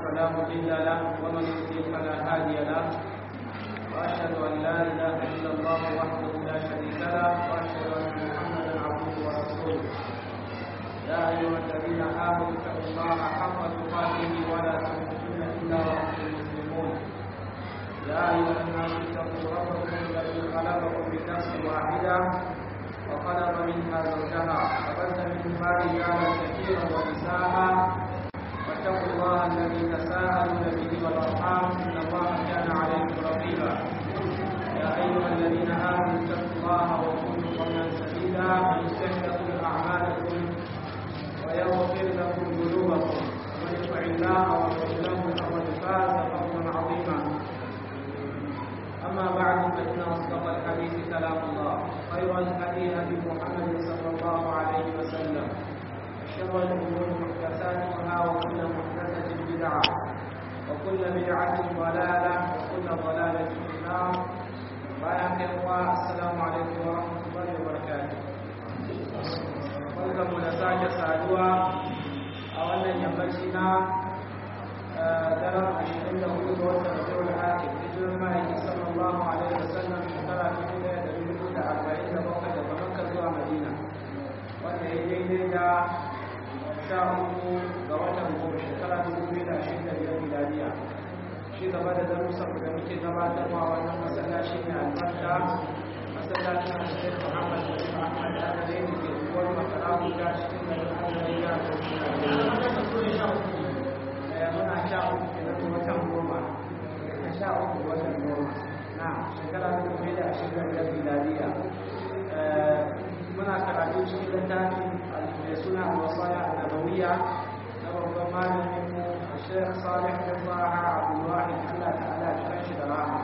فلا مضل له ومن يضلل فلا هادي له واشهد ان لا اله الا الله وحده لا شريك له واشهد ان محمدا عبده ورسوله يا ايها الذين امنوا اتقوا الله حق تقاته ولا تموتن الا وانتم مسلمون يا ايها الناس اتقوا ربكم الذي خلقكم من نفس واحده وخلق منها زوجها وبث منهما رجالا كثيرا ونساء واتقوا الله الذي تساءلون به والارحام ان الله كان عليكم رقيبا يا ايها الذين امنوا اتقوا الله وقولوا قولا سديدا يصلح لكم اعمالكم ويغفر لكم ذنوبكم ومن يطع الله ورسوله فقد فاز فوزا عظيما اما بعد فان اصدق الحديث كلام الله خير الهدي هدي محمد صلى الله عليه وسلم وشر الامور محدثاتها وكل محدثه بدعه وكل بدعه ضلاله وكل ضلاله في النار بارك الله السلام عليكم ورحمه الله وبركاته barkanmu da sake saduwa a wannan yammaci na daren ashirin da hudu ga watan rabiul akhir hijirar ma'aiki sallallahu alaihi wasallam shekara dubu ɗaya da dubu da arba'in da bakwai daga makka zuwa madina wanda ya daidai da sha uku ga watan goma shekara dubu biyu da ashirin da biyar miladiya shi gaba da darussan da muke gabatarwa wannan masallaci ne albarka masallacin Sheikh Muhammad bin Ahmad Adalai da ke uwar masarahu ta cikin garin Adalai ya muna sha uku kenan watan goma a sha uku watan goma na shekara ta dubu da ashirin da miladiya muna karatu cikin littafin mai suna wasaya annabawiya na babban malamin mu Sheikh Salih bin Zaha Abdulwahid Allah ta'ala ya shi da rahama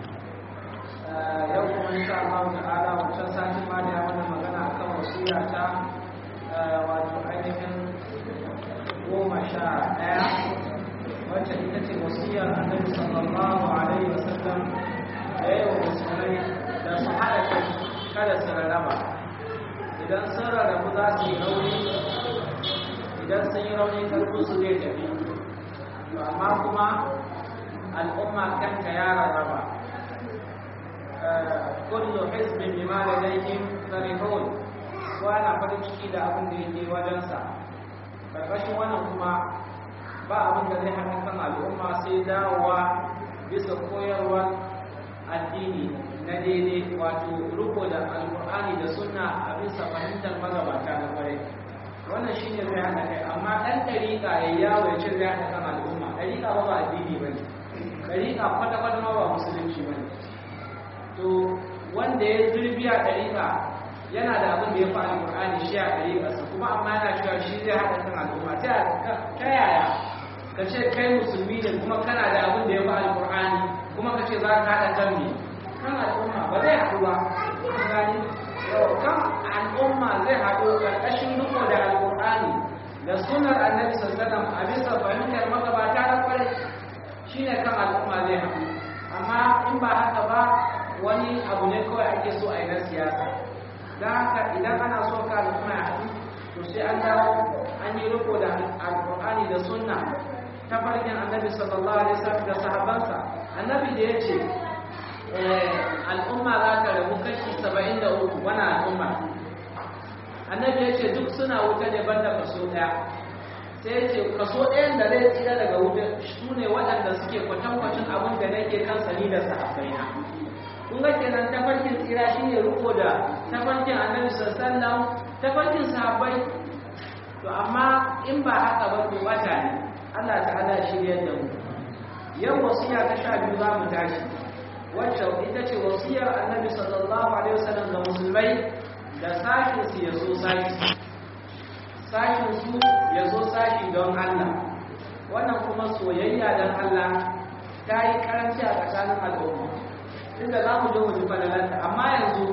yau kuma insha Allah ta'ala wancan sati ma da mana magana akan wasiya ta wato ainihin goma sha ɗaya wacce ita ce wasiyar annabi sallallahu alaihi wasallam da yawa musulmai da su haɗa kai kada su rarraba idan sun rarrabu za su yi rauni idan sun yi rauni karfi su zai tafi amma kuma al'umma kanta ya rarraba kullu hizbin bima ladayhim farihun ko ana farin ciki da abin da yake wajensa karkashin wannan kuma ba abin da zai haɗa kan al'umma sai dawowa bisa koyarwar addini na daidai wato riko da alkur'ani da sunna a bisa fahimtar magabata na kwarai wannan shine zai haɗa kai amma ɗan ɗariƙa ya yawo ya ce zai haɗa kan al'umma ɗariƙa ba ba addini ba ne ɗariƙa kwata-kwata ma ba musulunci ba ne to wanda ya zurbi a ɗariƙa yana da abin da ya fi alƙur'ani shi a ɗariƙarsa kuma amma yana cewa shi zai haɗa kan al'umma ta yaya ka ce kai musulmi ne kuma kana da abin da ya fi alƙur'ani kuma ka ce za ka haɗa kan me kan al'umma ba zai haɗu ba gani kan al'umma zai haɗu ƙarƙashin riko da alƙur'ani da sunar annabi sallallahu a bisa fahimtar magabata na kwarai shine kan al'umma zai haɗu amma in ba haka ba wani abu ne kawai ake so a yi na siyasa don haka idan ana so ka al'umma ya haɗu to sai an dawo an yi riko da alƙur'ani da sunna ta farkin annabi sallallahu alaihi wasallam da sahabansa annabi da ya ce al'umma za ta rabu kashi saba'in da uku wani al'umma annabi ya ce duk suna wuta ne banda kaso ɗaya sai ya ce kaso ɗayan da zai tsira daga wuta su ne waɗanda suke kwatankwacin abin da nake kansa ni da sahabbaina kun ga kenan tafarkin tsira shine riko da tafarkin annabi sallallahu tafarkin sahabbai to amma in ba haka ba to bata ne Allah ta'ala shiryar da mu yau wasiya ta sha biyu za mu tashi wacce ita ce wasiyar annabi sallallahu alaihi wasallam ga musulmai da sashin su ya so sashi sashin su ya so sashi don Allah wannan kuma soyayya don Allah ta yi karanci a tsakanin al'umma inda za mu je mu ji fadalarta amma yanzu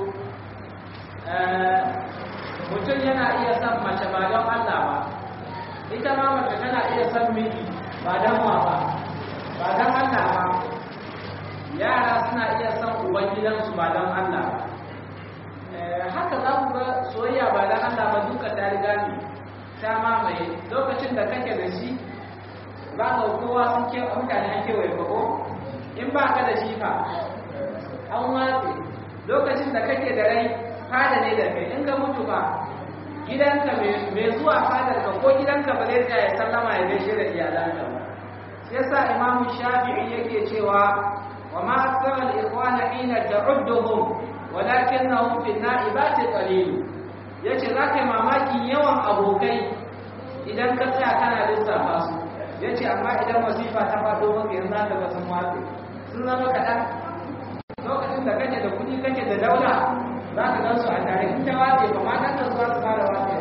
mutum yana iya son mace ba don Allah ba ita ma mace tana iya son miji ba don wa ba ba don Allah ba yara suna iya son ubangidansu ba don Allah ba haka za ku ga soyayya ba don Allah ba duka ta riga ne ta mamaye lokacin da kake da shi za ka kowa sun ke mutane an kewaye ba ko in ba ka da shi fa an watse lokacin da kake da rai fada ne da kai in ka mutu ba gidanka mai zuwa fadar ka ko gidanka ba zai tsaya sallama ya gaishe da iyalanka ba shi yasa imamu shafi'i yake cewa wa ma aktsara al-ikhwana hina ta'udduhum walakinnahum fi an-na'ibati qalil yace zaka yi mamakin yawan abokai idan ka tsaya kana lissafa su yace amma idan wasifa ta faɗo maka yanzu zaka ga sun watse sun zama kaɗan lokacin da kake da kuɗi kake da daula za ka gan su a tare in ta watse ba ma dan da zuwa su fara watse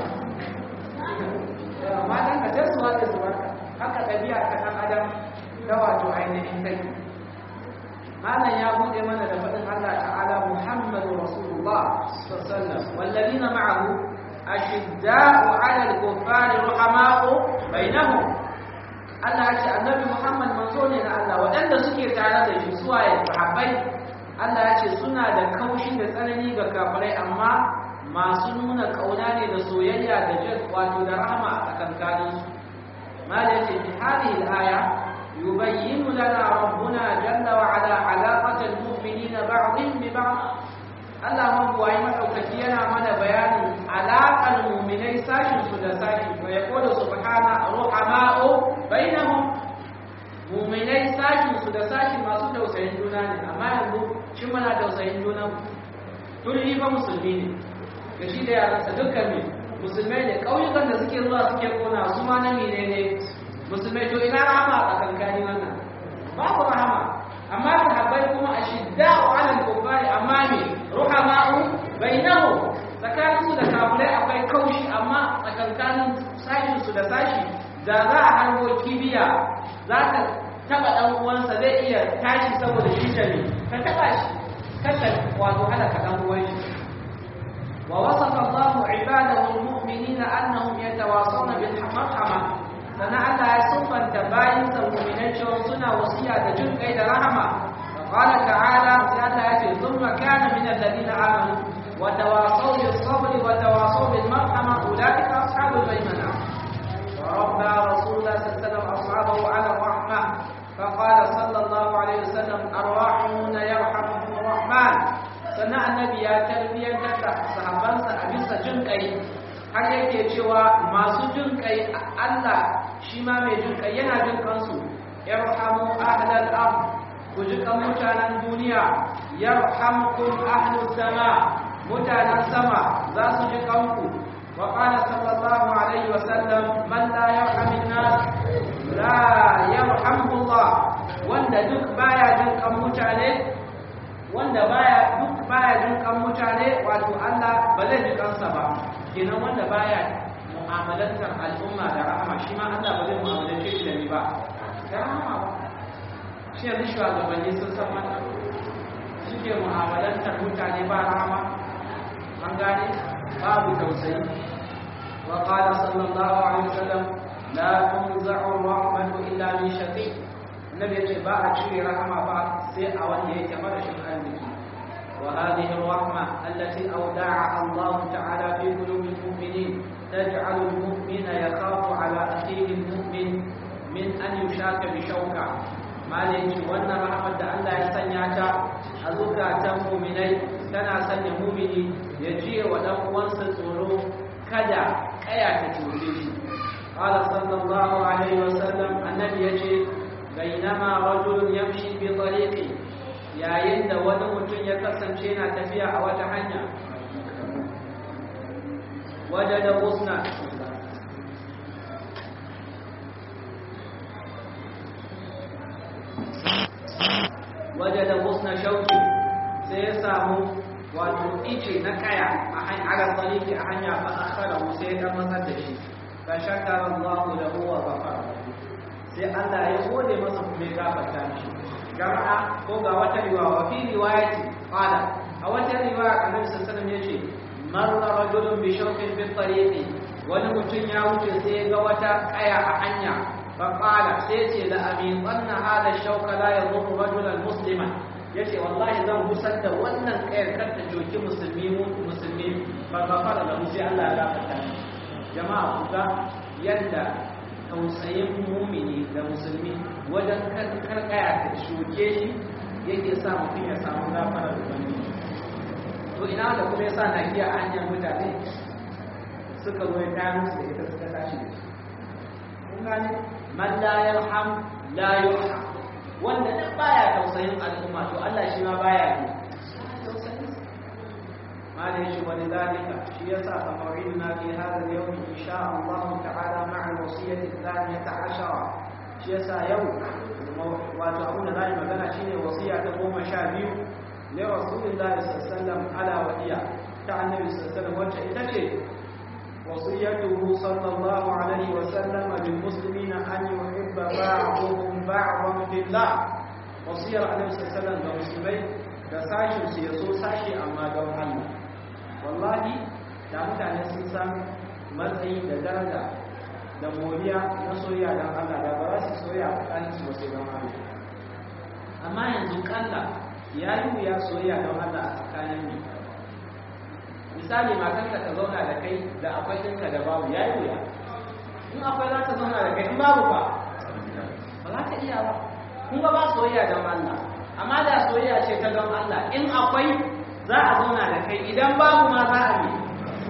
ma dan ka ce su watse su barka haka ɗabi'a ta ɗan adam ta wato ainihin kai malam ya buɗe mana da faɗin Allah ta'ala Muhammadu Rasulullah sallallahu alaihi wasallam wallazina ma'ahu ashidda'u 'ala al-kuffari ruhama'u bainahum Allah ya ce annabi Muhammad manzo ne na Allah waɗanda suke tare da shi suwaye sahabbai Allah ya ce suna da kaushi da tsanani ga kafirai amma masu nuna kauna ne da soyayya da jin wato da rahama a tsakankanin su mala yace fi hadhihi al-aya yubayyinu lana rabbuna jalla wa ala alaqata al-mu'minina ba'dhum bi ba'd Allah mun buwayi madaukaki yana mana bayanin alaƙar mu'minai sashin su da sashi wa yaqulu subhana ruhama'u bainahum mu'minai sashin su da sashi masu tausayin juna ne amma yanzu shi muna tausayin juna tun fa musulmi ne da shi da yaransa dukkan ne musulmai ne ƙauyukan da suke zuwa suke kona su ma na mine ne musulmai to ina rahama a tsakankani wannan babu rahama amma sahabbai kuma a shidda wa alal kuffari amma me ruhama'u bainahu tsakanin su da kafirai akwai kaushi amma tsakankanin sashin su da sashi da za a hango kibiya za ta taba dan uwansa zai iya tashi saboda shi ne ka taba shi kada wato halaka dan uwan shi ووصف الله عباده المؤمنين أنهم يتواصون بالمرحمة سنة الله يصفا تباين المؤمنين شوصنا وصية جن قيد رحمة فقال تعالى سألة ثم كان من الذين آمنوا وتواصوا بالصبر وتواصوا بالمرحمة أولئك أصحاب الميمنة وربى رسول الله صلى الله عليه وسلم أصحابه على الرحمة فقال صلى الله عليه وسلم الراحمون يرحمهم الرحمن sannan annabi ya tarbiyyantar da sahabbansa a bisa jin kai har yake cewa masu jin kai Allah shi ma mai jin kai yana jin kansu yarhamu ahlal ard ku ji kan mutanen duniya yarhamkum ahlus sama mutanen sama za su ji kanku wa qala sallallahu alaihi wa sallam man la yarhamin nas la yarhamu Allah wanda duk baya jin kan mutane wanda baya duk baya jin kan mutane wato Allah ba zai ji kansa ba kenan wanda baya mu'amalantar al'umma da rahama shi ma Allah ba zai mu'amalance shi da ni ba da rahama ba shi yanzu shugabanni sun san wannan suke mu'amalantar mutane ba rahama an gane babu tausayi wa qala sallallahu alaihi wasallam la tunza'u rahmatu illa min shaqi annabi yace ba a cire rahama ba sai a wanda yake marashin arziki وهذه الرحمة التي أودعها الله تعالى في قلوب المؤمنين تجعل المؤمن يخاف على أخيه المؤمن من أن يشاك بشوكة ما ليش وانا رحمة الله يسنياك أذكى تمؤمني تنا سن مؤمني يجي ودم وانس tsoro kada kaya ta cuce shi قال صلى الله عليه وسلم النبي يجي بينما رجل يمشي بطريقه yayin da wani mutum ya kasance na tafiya a wata hanya waje da husna waje da husna shauki sai ya samu wato ice na kaya a hanyar tsariki a hanya ba a kara sai ya matsar da shi ka shakara Allah da huwa gafara sai Allah ya gode masa kuma ya gafarta mishi jama'a ko ga wata riwaya wa fi riwayati qala a wata riwaya annabi sallallahu alaihi wasallam yace marra rajulun bi shawkin fi tariqi wani mutum ya wuce sai ya ga wata kaya a hanya fa qala sai ce la amin wanna hada shawka la yadhurru rajulan musliman yace wallahi zan gusar da wannan kayar kar ta joki musulmi musulmi fa gafara lahu sai Allah ya gafarta jama'a ku ga yadda tausayin mumini da musulmi wajen karkaya ta shuke shi yake sa mutum ya samu gafarar ubangiji to ina da kuma yasa na iya hanyar mutane suka zo ya kayan musu da ita suka tashi da shi kun gane man la yarham la yurham wanda duk baya tausayin al'umma to Allah shi ma baya ne ما ليش ولذلك شيء فموعدنا في هذا اليوم إن شاء الله تعالى مع الوصية الثانية عشرة شيء يوم وتعون ذلك مثلا شيء وصية تقوم شابيو لرسول الله صلى الله عليه وسلم على وهي كان النبي صلى الله عليه وسلم وجه تجد وصيته صلى الله عليه وسلم للمسلمين أن يحب بعضهم بعضا في الله وصية النبي صلى الله عليه وسلم للمسلمين da sashin su ya so sashi amma don Allah wallahi da mutane sun san matsayi da daraja da moriya na soyayya don Allah da ba za su soya tsakanin su sai don Allah amma yanzu kalla ya yi wuya soyayya don Allah a tsakanin mu misali matarka ta zauna da kai da akwai ɗinka da babu ya yi wuya in akwai za ta zauna da kai in babu ba ba za ta iya ba kun ba soyayya don Allah amma da soyayya ce ta don Allah in akwai za a zauna da kai idan babu ma za a yi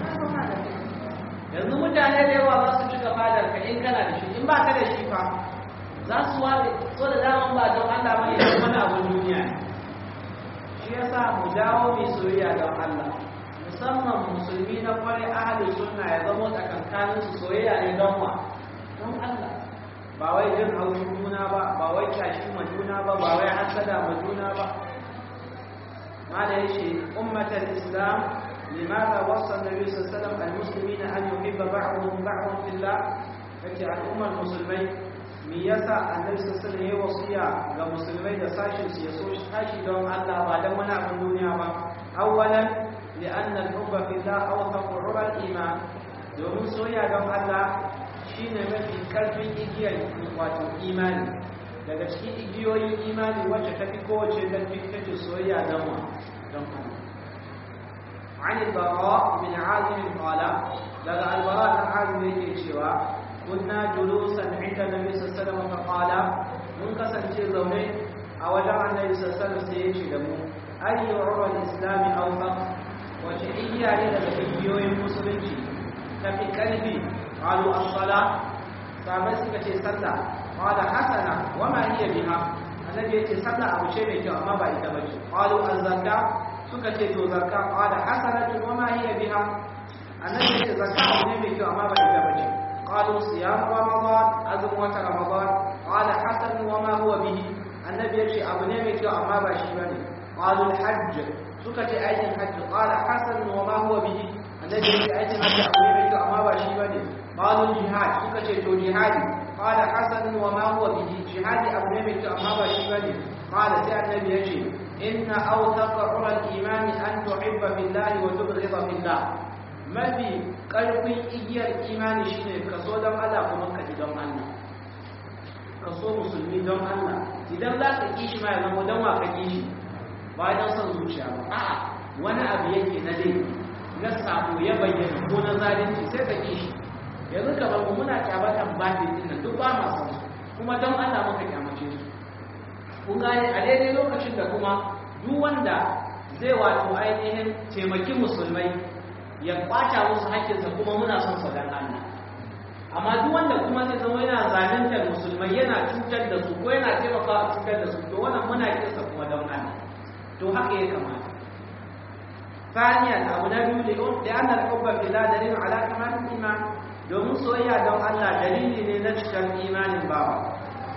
yanzu mutane da yawa za su cika fadar ka in kana da shi in ba ka da shi fa za su ware so da daman ba don Allah ba idan wani abun duniya ne shi yasa mu dawo mai soyayya don Allah musamman musulmi na kwarai ahli sunna ya zama tsakankanin su soyayya ne don wa don Allah ba wai jin haushin juna ba ba wai kyashi ma juna ba ba wai hasada ma juna ba mala yace ummatul islam limadha wasa an-nabi sallallahu alaihi wasallam al-muslimina an yuhibba ba'dhum ba'dhan fillah yace al'ummar musulmai me yasa annabi sallallahu alaihi wasallam ya wasiya ga musulmai da sashin su ya so sashi don Allah ba dan wani abin duniya ba awwalan لأن الحب في الله أوثق عرى الإيمان domin soyayya don Allah shine mafi karfin igiyar wato imani daga cikin igiyoyin imani wacce ta fi kowace karfi take soyayya don wa don Allah عن البراء بن عازم قال لدى البراء بن عازم yake cewa كنا جلوسا عند النبي صلى الله عليه وسلم فقال mun kasance zaune a wajen annabi sallallahu alaihi wasallam sai ya ce da mu ayyu urwa al-islam awfaq wace igiya ne daga igiyoyin musulunci ta fi ƙarfi ƙalu as-sala sabai suka ce sallah qala hasana wa ma hiya biha annabi yace sallah abu ce mai kyau amma ba ita bace qalu az-zakka suka ce to zakka qala hasanatu wa ma hiya biha annabi yace zakka abu ne mai kyau amma ba ita bace qalu siyam ramadan azum wa ramadan qala hasan wa ma huwa bihi annabi yace abu ne mai kyau amma ba shi bane qalu al-hajj suka ce aikin hajji qala hasan wa ma huwa bihi annabi ya ce aikin hajji abu ne mai kyau amma ba shi bane qalu jihad suka ce to jihadi qala hasan wa ma huwa bihi jihadi abu ne mai kyau amma ba shi bane qala sai annabi ya ce inna awthaqa ura al-iman an tuhibba billahi wa tubghida billah mafi karfin igiyar imani shine kaso don Allah kuma ka ji don Allah kaso musulmi don Allah idan za ka kishi ma ya zama don wa ka kishi ba don son zuciya ba a'a wani abu yake na dai na sabo ya bayyana ko na zalunci sai ka kishi yanzu ka bar muna kyabatan bandit din nan duk ba ma san su kuma don Allah muka kyamace su kun gane a daidai lokacin da kuma duk wanda zai wato ainihin taimaki musulmai ya kwata musu haƙƙinsa kuma muna son sa dan Allah amma duk wanda kuma zai zama yana zaluntar musulmai yana cutar da su ko yana taimakawa a cutar da su to wannan muna kinsa kuma don Allah to haka ya kamata ثانيا أبو نبي لأن الحب في الله دليل على كمال الإيمان domin soyayya don Allah dalili ne na cikin imanin bawa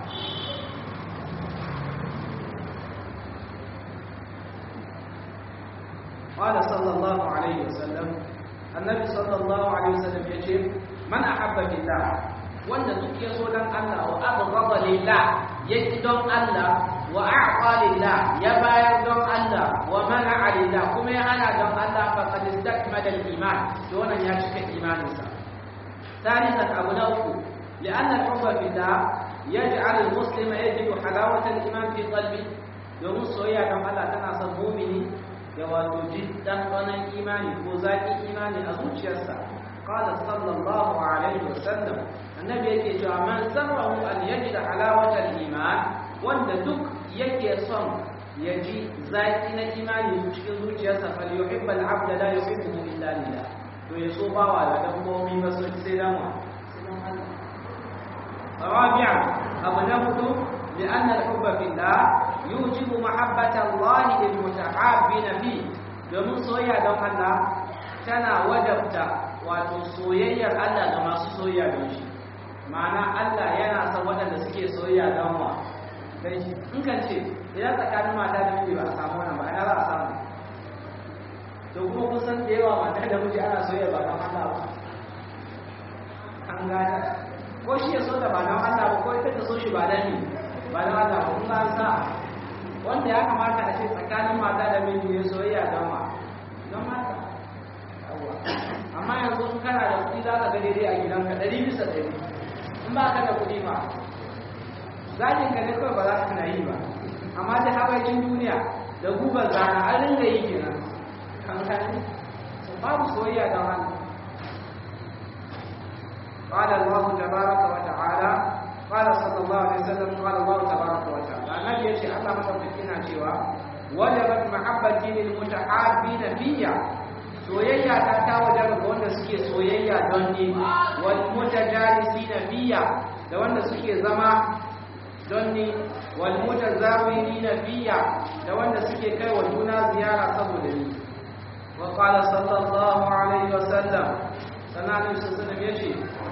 قال صلى الله عليه وسلم النبي صلى الله عليه وسلم يقول من أحب بالله wanda duk ya so don Allah wa abghada lillah ya ki don Allah wa a'ta lillah ya bayar don Allah wa mana'a lillah kuma ya hana don Allah fa qad istakmala al-iman to wannan ya cika imaninsa ثالثا أبو نوفل لأن الحب في الله يجعل المسلم يجد حلاوة الإيمان في قلبه domin soyayya don Allah tana son mumini ya wato ji ɗanɗanon imani ko zaƙi imani a zuciyarsa qala sallallahu alaihi wasallam annabi yake cewa man sarrahu an yajida halawata al-iman wanda duk yake son ya ji zaki na imani cikin zuciyarsa fal yuhibbal abda la yuhibbu illa lillah to ya so bawa da dabbobi ba su sai dan wa رابعا أبنه لأن الحب في الله يوجب محبة الله للمتحابين فيه domin soyayya don Allah tana wajabta wato soyayyar Allah ga masu soyayya don shi ma'ana Allah yana son waɗanda suke soyayya don wa dan shi in kan ce idan tsakanin mata da miji ba a samu wannan ba ina za a samu to kuma kun san da yawa mata da miji ana soyayya ba don Allah ba an gane ko shi ya so da ba don Allah ba ko ita ta so shi ba don ni ba don Allah ba kun an sa wanda ya kamata a ce tsakanin mata da miji ne soyayya don ma don mata amma yanzu in kana da kuɗi za ka ga daidai a gidanka ɗari bisa ɗari in ba ka da kuɗi ba zakin ka ne kawai ba za ka na yi ba amma da haɓakin duniya da gubar zana an ringa yi kenan kan kani babu soyayya don Allah قال الله تبارك وتعالى قال صلى الله عليه وسلم قال الله تبارك وتعالى النبي يشي الله مدوكينا cewa wajabat mahabbati lil mutahabbin fiyya soyayya ta ta wajaba ga wanda suke soyayya don ni wal mutajalisina fiyya da wanda suke zama don ni wal mutazawirina fiyya da wanda suke kai wa juna ziyara saboda ni wa qala sallallahu alaihi wasallam sannan sallallahu alaihi wasallam yace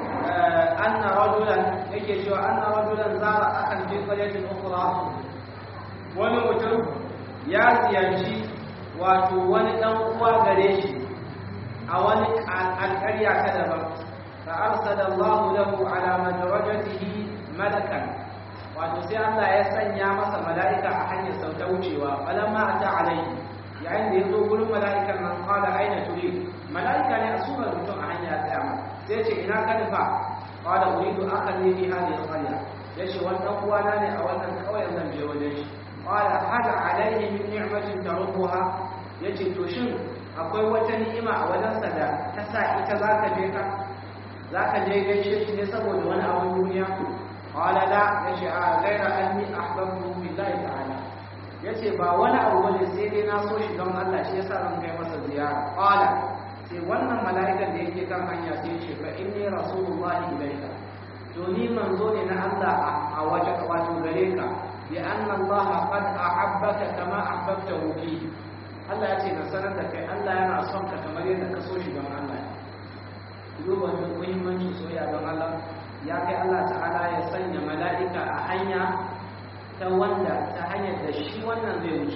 anna rajulan yake cewa anna rajulan zara akan fi qaryatin ukhra wani mutum ya ziyarci wato wani dan uwa gare shi a wani alƙarya ta daban fa arsala Allahu lahu ala madrajatihi malakan wato sai Allah ya sanya masa mala'ika a hanyar sauta wucewa falamma ata alaihi yayin da ya zo gurin mala'ikan nan qala aina turid mala'ika ne a surar mutum a hanya ya tsaya sai ce ina ka nufa qala uridu akan ne fi hadhihi al-qarya yace wannan uwana ne a wannan kauyen zan je wajen shi qala hada alayhi min ni'matin tarubbuha yace to shin akwai wata ni'ima a wajen sa da ta sa ita zaka je ka zaka je gaishe shi ne saboda wani abun duniya qala la yace a ghaira anni ahbabtu billahi ta'ala yace ba wani abu bane sai dai na so shi don Allah shi yasa zan kai masa ziyara qala sai wannan mala'ikan da yake kan hanya sai ce fa inni rasulullahi ilayka to ni manzo ne na Allah a waje ka wato gare ka bi anna Allah qad ahabbaka kama ahbabtahu fi Allah ya ce na sanar da kai Allah yana son ka kamar yadda ka so shi don Allah duba da muhimmanci soyayya don Allah ya kai Allah ta'ala ya sanya mala'ika a hanya ta wanda ta hanyar da shi wannan zai wuce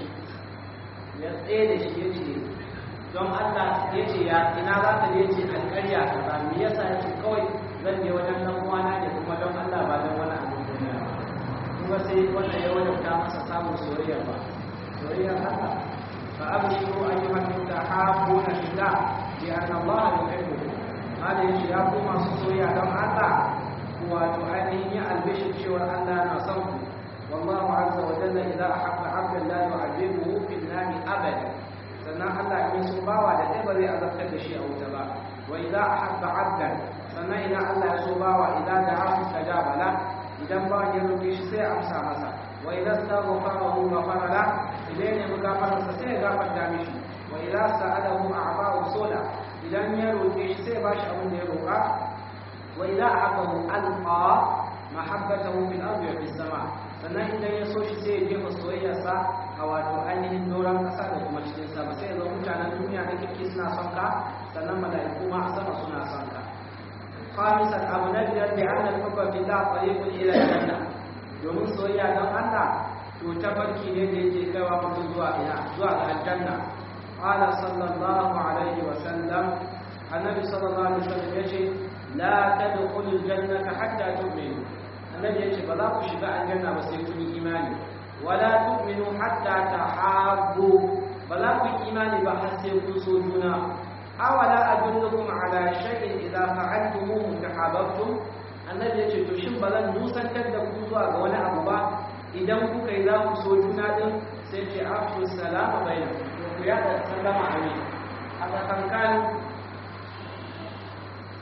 ya tsaye da shi ya ce don Allah ya ce ya ina za ka je ce alƙarya ka ba me yasa ya ce kawai zan je wajen dan uwana ne kuma don Allah ba don wani abu duniya kuma sai wannan ya wajabta masa samun soyayya ba soyayyar Allah fa abshiru ayyuhal mutahabbuna fillah bi anna Allah yuhibbukum hada yace ya ku masu soyayya don Allah wato ainihin ya albishir cewa Allah na son ku والله عز وجل إذا أحب عبدا لا يعذبه في النار أبدا sannan Allah in sun bawa da ɗaya ba zai azabtar da shi a wuta ba wa idza ahabba abdan sannan idan Allah ya so bawa idan da afu tajaba la idan ba ya roƙe shi sai amsa masa wa idza astaghfarahu ghafara la idan ya buga masa sai ya gafarta mishi wa idza sa'alahu a'ba'u sola idan ya roƙe shi sai ba shi abin da ya roƙa wa idza ahabbahu alqa mahabbatahu fil ardi wa fis sama sannan idan ya so shi sai ya jefa soyayyarsa a wato ainihin doron ƙasa da kuma cikin sama sai ya zo mutanen duniya na kirki suna son ka sannan mala'iku ma a sama suna son ka khamisan abu na biyar da an al-hubba billah tariqun ila janna domin soyayya don Allah to tabarki ne da yake kaiwa mutum zuwa ina zuwa ga aljanna qala sallallahu alaihi wa sallam annabi sallallahu alaihi wa sallam yace la tadkhulul jannata hatta tu'minu annabi yace ba za ku shiga aljanna ba sai kun yi imani wala tu'minu hatta tahabbu ba za ku yi imani ba har sai kun so juna awala adullukum ala shay'in idza fa'altumuhu tahabbtum annabi yace to shin ba zan nusantar da ku zuwa ga wani abu ba idan kuka yi za ku so juna din sai ce afshu salama bainakum to ku yada sallama amin a tsakankanin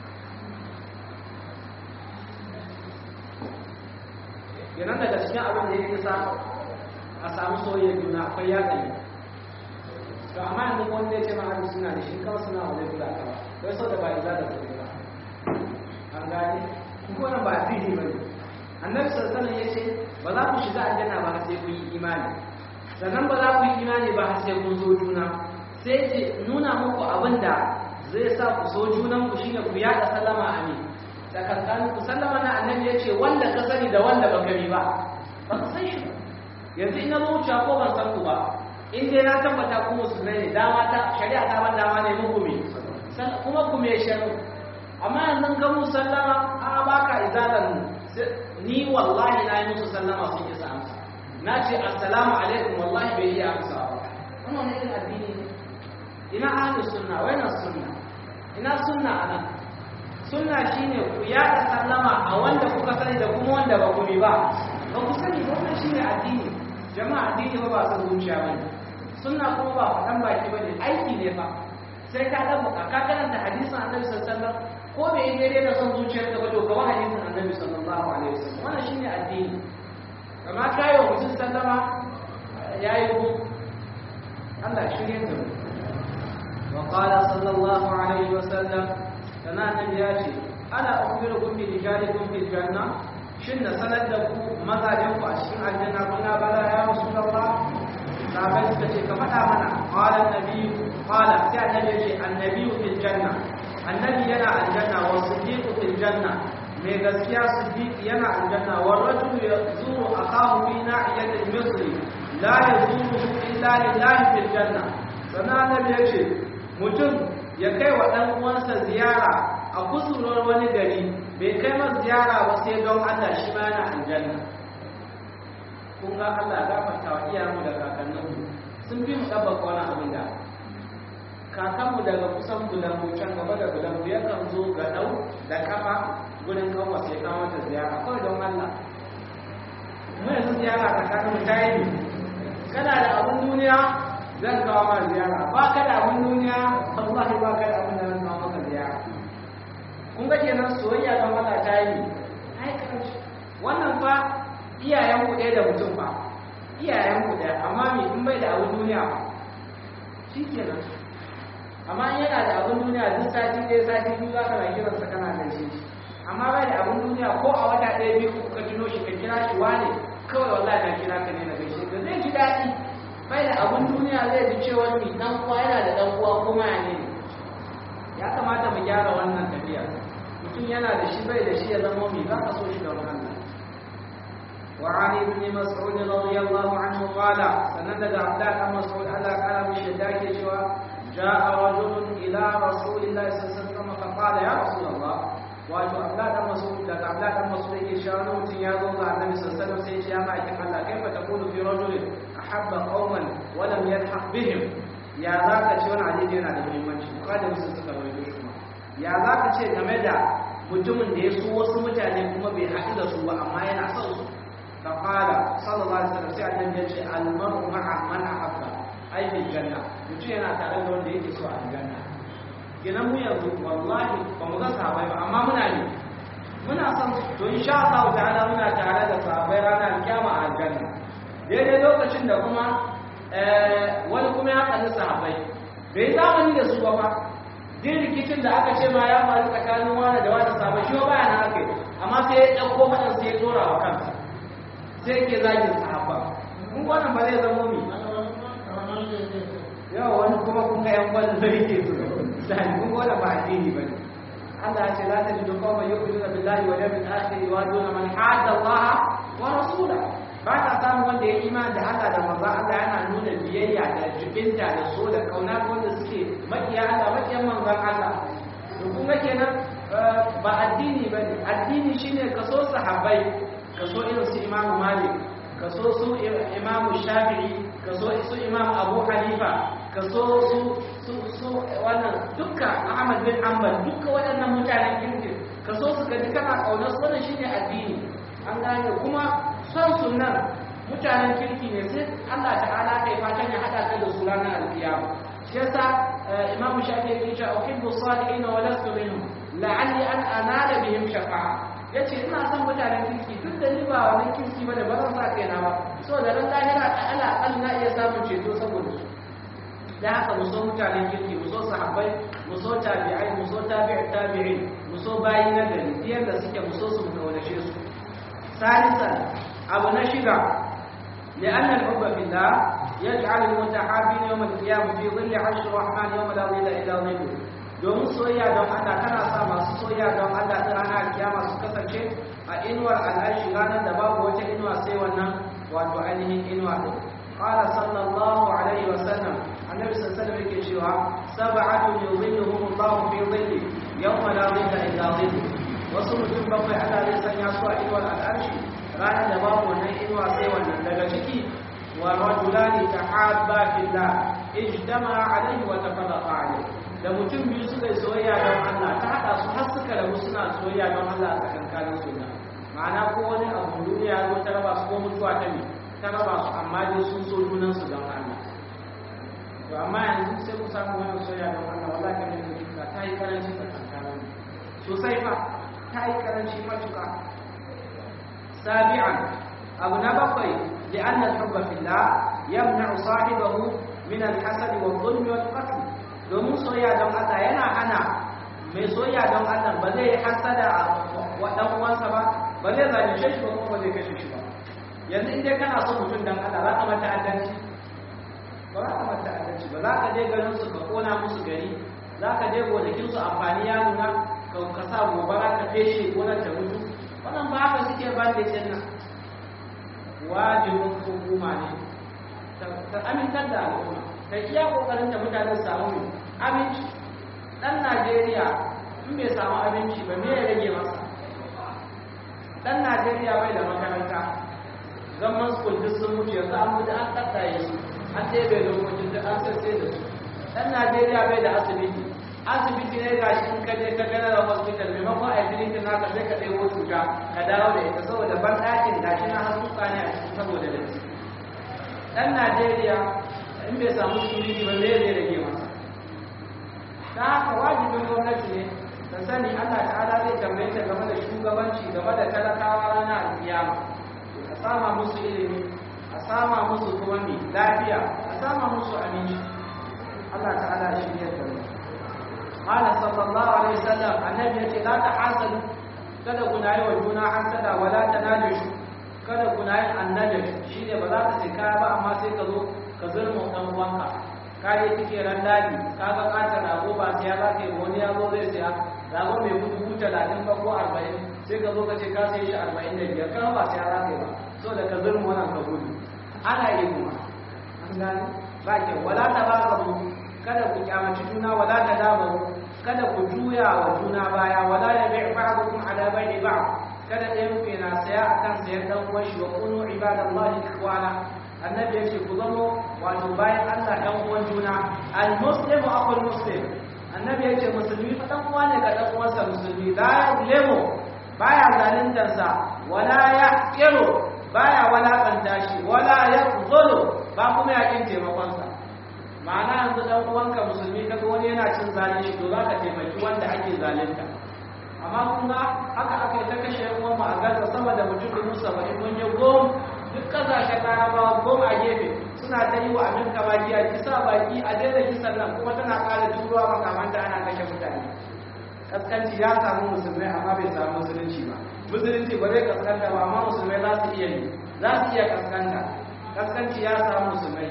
kenan daga cikin abin da yake sa a samu soyayya juna akwai yaƙi to amma yanzu wanda ya ce ma ahli suna da shi kawai suna wajen kula ka ba wai sau da ba iza da kuɗi ba an gane kuma wannan ba addini ba ne annabi sallallahu alaihi ya ce ba za ku shiga aljanna ba sai kun yi imani sannan ba za ku yi imani ba sai kun so juna sai ce nuna muku abin da zai sa ku so junan ku shine ku yaɗa sallama a ne tsakankanin ku sallama na annabi ya ce wanda ka sani da wanda ba gani ba ba ka san shi ba yanzu ina zo wuce ko ban san ku ba in dai na tabbata ku musulmai ne dama ta shari'a ta ban dama ne muku me kuma ku me sharu amma yanzu ga mu sallama a baka izalan ni wallahi na yi musu sallama sun isa amsa na ce assalamu alaikum wallahi bai yi amsa ba wannan ne irin addini ne ina ahli sunna wa ina sunna ina sunna anan sunna shine ku yaɗa sallama a wanda kuka sani da kuma wanda ba ku bi ba ba ku sani wannan shine addini jama'a addini ba ba san zuciya bane sunna kuma ba faɗan baki bane aiki ne fa sai ka dan ka karanta hadisin annabi sallallahu alaihi wasallam ko bai daidai da son zuciyar ka ba to ka hadisin annabi sallallahu alaihi wasallam wannan shine addini amma kai wa mutum sallama yayi ku Allah shirye da mu wa qala sallallahu alaihi wasallam kana annabi ya ce ana ukhbirukum bi rijalikum fil janna shin na sanar da ku mazajen ku a cikin aljanna kuna bala ya rasulullah sahabai suka ce ka faɗa mana qala annabi qala sai annabi ya ce annabi fil janna annabi yana aljanna wa siddiqu fil janna mai gaskiya siddiq yana aljanna wa rajulu yazuru akahu fi na'iyatil misri la yazuru illa lillahi fil janna sannan annabi ya ce mutum ya kai wa ɗan uwansa ziyara a kusurwar wani gari bai kai masa ziyara ba sai don Allah shi ma yana aljanna kun ga Allah ya gafarta wa iyayenmu da kakanninmu sun fi mu ɗabbaka wani abin da kakanmu daga kusan bulangu can gaba da bulangu yakan zo ga ɗau da kafa gudun kawo sai kawo mata ziyara kawai don Allah mu yanzu ziyara tsakaninmu ta yi kana da abin duniya zan kawo ma ziyara ba ka da abin duniya wallahi ba ka da abin da zan kawo maka ziyara kun ga kenan soyayya ga mata ta yi ai karanci wannan fa iyayen ku ɗaya da mutum fa iyayen ku ɗaya amma me in bai da abin duniya fa shikenan amma in yana da abin duniya duk sati ɗaya sati biyu za ka na kiransa kana gaishe shi amma bai da abin duniya ko a wata ɗaya biyu ka tuno shi ka kira shi wane kawai wallahi na kira ka ne na gaishe ka zai ji daɗi bai da abin duniya zai ji cewa mi dan uwa yana da dan uwa kuma ya ne ya kamata mu gyara wannan tafiya mutum yana da shi bai da shi ya zama mi za ka so shi da wannan وعن ابن مسعود رضي الله عنه قال سند عبد الله مسعود على قال بشداك شوى جاء رجل الى رسول الله صلى الله عليه وسلم فقال يا رسول الله wato Abdullah dan Mas'ud daga Abdullah dan Mas'ud yake cewa wani mutum ya zo ga Annabi sallallahu alaihi wasallam sai ya ce ya ma'aikin Allah kaifa taqulu fi rajulin ahabba qauman wa lam yalhaq bihim ya zaka ce wani hadisi yana da muhimmanci kada musu suka rawaito shi kuma ya zaka ce game da mutumin da ya so wasu mutane kuma bai haɗu da su ba amma yana son su fa qala sallallahu alaihi wasallam sai Annabi ya ce al mar'u ma'a man ahabba ai bil janna mutum yana tare da wanda yake so a aljanna kenan mu yanzu wallahi ba mu ga sahabbai ba amma muna ne muna son to insha Allah ta'ala muna tare da sahabbai ranar kiyama a aljanna daidai lokacin da kuma wani kuma ya kalli sahabbai bai zamani da su ba fa din rikicin da aka ce ma ya faru tsakanin wani da wani sahabbai shi ba yana haka amma sai ya ɗauko faɗan sai ya tora wa kansa sai ke zagin sahabba mun wannan ba zai zama mi yawa wani kuma kun ga yan wani zai ke su misali kun ga wannan ba addini ba ne Allah ya ce la tajidu qauman yu'minuna billahi wal yawmil akhir yuwaduna man hadda Allah wa rasulahu ba ka samu wanda ya imani da Allah da manzo Allah yana nuna biyayya da jibinta da so da kauna wanda suke makiya Allah makiyan manzon Allah to kun ga kenan ba addini bane addini shine kaso sahabbai kaso irin su Imam Malik kaso su Imam Shafi'i kaso su Imam Abu Hanifa kaso su su su wannan dukkan Ahmad bin Hanbal dukkan waɗannan mutanen kirki kaso su ga kana kaunar su wannan shine addini an gane kuma son sunan mutanen kirki ne sai Allah ta'ala kai fatan ya hada ka da su ranar alkiyama shi yasa imamu shafi yake cewa uhibbu salihin wa lastu minhum la'alli an anala bihim shafa'a ya ce ina son mutanen kirki duk da ni ba wani kirki ba da ba zan sa kaina ba so da ran lahira a ala akal na iya samun ceto saboda su da haka mu so mutanen kirki mu so sahabbai mu so tabi'ai mu so tabi'i tabi'in mu so bayi na gari yadda suke mu so su mu kaunace su salisan abu na shiga لأن الحب في الله يجعل المتحابين يوم القيامة في ظل عرش الرحمن يوم لا ظل إلا ظله domin soyayya don Allah tana sa masu soyayya don Allah ta ranar kiyama su kasance a inuwar al'arshi ranar da babu wata inuwa sai wannan wato ainihin inuwa ɗin qala sallallahu alaihi wa sallam annabi sallallahu alaihi yake cewa sab'atu yuzilluhum Allah fi dhilli yawma la dhilla illa dhillu wasu mutum bakwai Allah zai sanya su a inuwar al'arshi ranar da babu wannan inuwa sai wannan daga ciki wa rajulani tahabba fillah ijtama alaihi wa tafarraqa alaihi da mutum biyu suka yi soyayya don Allah ta haɗa su har suka rabu suna soyayya don Allah a tsakankanin su ma'ana ko wani abu duniya zo ta raba su ko mutuwa ta ne ta raba su amma dai sun so junan su don Allah to amma yanzu sai ku samu wani soyayya don Allah wala ka ne ka ta yi karanci tsakankanin sosai fa ta yi karanci matuƙa sabi'an abu na bakwai لأن الحب في الله يمنع صاحبه من الحسد والظلم والقتل domin soyayya don Allah yana hana mai soyayya don Allah ba zai hasada wa dan uwansa ba ba zai zalunce shi ba kuma ba zai kashe shi ba yanzu in dai kana son mutum dan Allah za ka mata adalci ba za ka mata adalci ba za ka je garin su ka kona musu gari za ka je gonakin su amfani ya nuna ka sa gobara ka feshe gonar ta mutu wannan ba haka suke ban da nan wajibin hukuma ne ta amintar da al'umma ta iya kokarin da mutane samu aminci dan Najeriya in bai samu aminci ba me ya rage masa dan Najeriya bai da makaranta zaman school duk sun mutu yanzu an mutu an tattaye su an ɗebe lokacin da an sassai da su dan Najeriya bai da asibiti asibiti ne ga shi in ka je ka gana da hospital maimakon a yi na ka sai ka ɗebo cuta ka dawo da ita saboda ban ɗakin ga shi na hasuka ne a cikin saboda da dan Najeriya in bai samu security ba zai zai rage masa ta haka wajibin gwamnati ne ta sani Allah ta'ala zai tambaye ta game da shugabanci game da talakawa ranar alkiyama a sama musu ilimi a sama musu kuma mai lafiya a sama musu aminci Allah ta'ala shi ne da mu قال صلى الله عليه وسلم النبي يقول لا تحاسدوا kada kuna yi wa juna hasada wala tanajashu kada kuna yin annajash shine ba za ka sai kaya ba amma sai ka zo ka zurma dan uwanka ka je kike ran dadi ka ga kata rago ba sai ya zaka yi wani ya zo zai siya rago mai gudu gudu 30 ba ko 40 sai ka zo ka ce ka sai shi 45 kan ba sai ya zaka yi ba so da ka zurma wannan ka gudu ana yi kuma an gane ba ke wala ta ba ka kada ku kyamaci juna wala ta dabaru kada ku juya wa juna baya wala ya bai ba'dukum ala bai'i ba'd kada ɗayan ku yana saya akan sayar dan uwan shi wa kunu ibadallahi ikhwana annabi yace ku zamo wato bayan Allah dan uwan juna al muslimu aqul muslim annabi yace musulmi fa dan uwa ne ga dan uwansa musulmi la yuzlimu baya zaluntar sa wala yaqiru baya walakanta shi wala yaqzulu ba kuma yakin taimakon sa ma'ana yanzu dan uwanka musulmi kaga wani yana cin zalunci to za ka taimaki wanda ake zalunta amma kun ga haka aka yi ta kashe yan uwan mu a gaza sama da mutum dubu saba'in mun je gom duk kasashen larabawa gom a gefe suna ta yi wa aminka baki a kisa baki a daina kisan nan kuma tana ƙara turuwa makamanta ana kashe mutane kaskanci ya samu musulmai amma bai samu musulunci ba musulunci ba zai kaskanta ba amma musulmai za su iya yi za su iya kaskanta kaskanci ya samu musulmai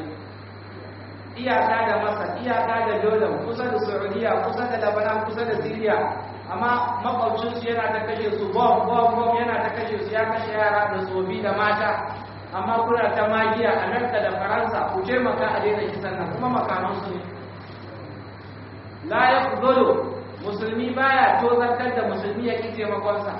iyaka da masar iyaka da jordan kusa da saudiya kusa da labanan kusa da syria amma makwabcinsu yana ta kashe su bom bom bom yana ta kashe su ya kashe yara da tsofi da mata amma kuna ta magiya amerika da faransa ku taimaka a daina kisan nan kuma makamansu ne la ya kudolo musulmi baya tozartar da musulmi ya ki taimakonsa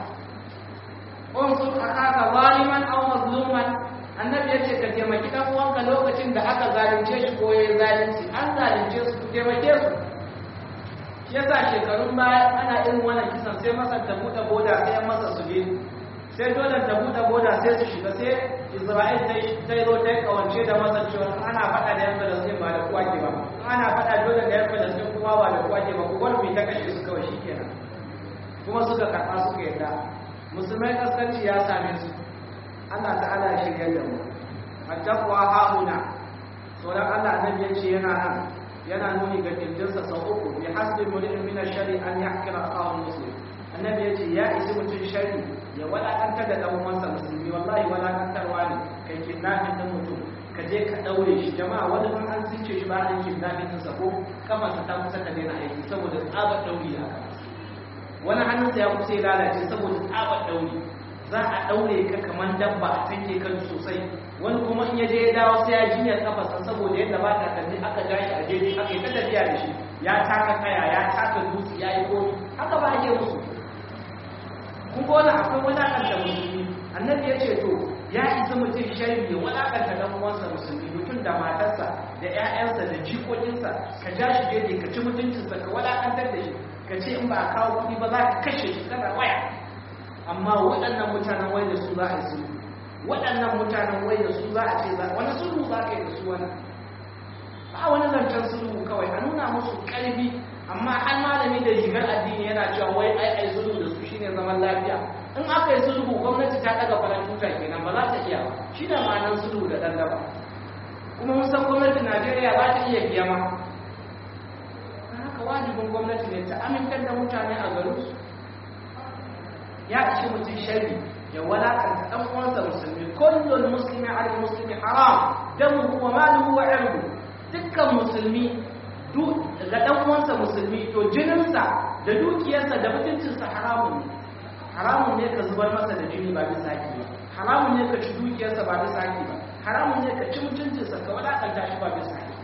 unsur akaka zaliman aw mazluman annabi ya ce ka taimaki ɗan uwanka lokacin da aka zalunce shi ko ya zalunci an zalunce su ku taimake su shi yasa shekarun baya ana irin wannan kisan sai masa ta buɗe boda sai an masa su biyu sai dole ta buɗe boda sai su shiga sai isra'il ta yi zo ta yi kawance da masa cewa ana faɗa da yan falastin ba da kwake ba ana faɗa dole da yan falastin kuma ba da kwake ba ku bar mai ta kashe su kawai shi kenan kuma suka karɓa suka yarda musulmai kaskanci ya same su Allah ta'ala ya shirya da mu attaqwa hauna tsoron Allah annabi ya ce yana nan yana nuni ga kirjinsa sau uku bi hasbi mulin min ash-shari an yahkira akahu muslim annabi ya ce ya isi mutum shari ya walakantar da dan uwansa musulmi wallahi walakantarwa ne kai kidnapping din mutum ka je ka daure shi jama'a wani ban an zince shi ba an kidnapping din sa ko kafarsa ta kusa ta daina aiki saboda tsabar dauri aka wani hannunsa ya kusa ya lalace saboda tsabar dauri za a daure ka kamar dabba a tanke kan sosai wani kuma in ya je ya dawo sai ya jinyar kafarsa saboda yadda ba ta kalli aka ja shi a jeji aka yi ta tafiya da shi ya taka kaya ya taka dutse ya yi komi haka ba ake musu kun ga wani akwai wadakanta musulmi annabi ya ce to ya isa mutum shari ya wadakanta dan uwansa musulmi mutum da matarsa da ƴaƴansa da jikokinsa ka ja shi jeji ka ci mutuncinsa ka wadakantar da shi ka ce in ba a kawo kuɗi ba za ka kashe shi kana waya amma waɗannan mutanen wai da su za a yi sulhu waɗannan mutanen wai da su za a ce za wani sulhu za ka yi da su wani ba wani zancen sulhu kawai a nuna musu ƙarfi amma har malami da rigar addini yana cewa wai ai ai sulhu da su shine zaman lafiya in aka yi sulhu gwamnati ta daga faran tuta kenan ba za ta iya ba shi da ma'anar sulhu da ɗan daba kuma mun san gwamnatin najeriya ba ta iya biya ma haka wajibin gwamnati ne ta amintar da mutane a garinsu ya ishe mutum shari ya walakanta dan uwansa musulmi kullul muslimi ala muslimi haram damuhu wa maluhu wa irdu dukkan musulmi ga dan uwansa musulmi to jininsa da dukiyarsa da mutuncinsa haramun ne haramun ne ka zubar masa da jini ba bisa haƙi ba haramun ne ka ci dukiyarsa ba bisa haƙi ba haramun ne ka ci mutuncinsa ka walakanta shi ba bisa haƙi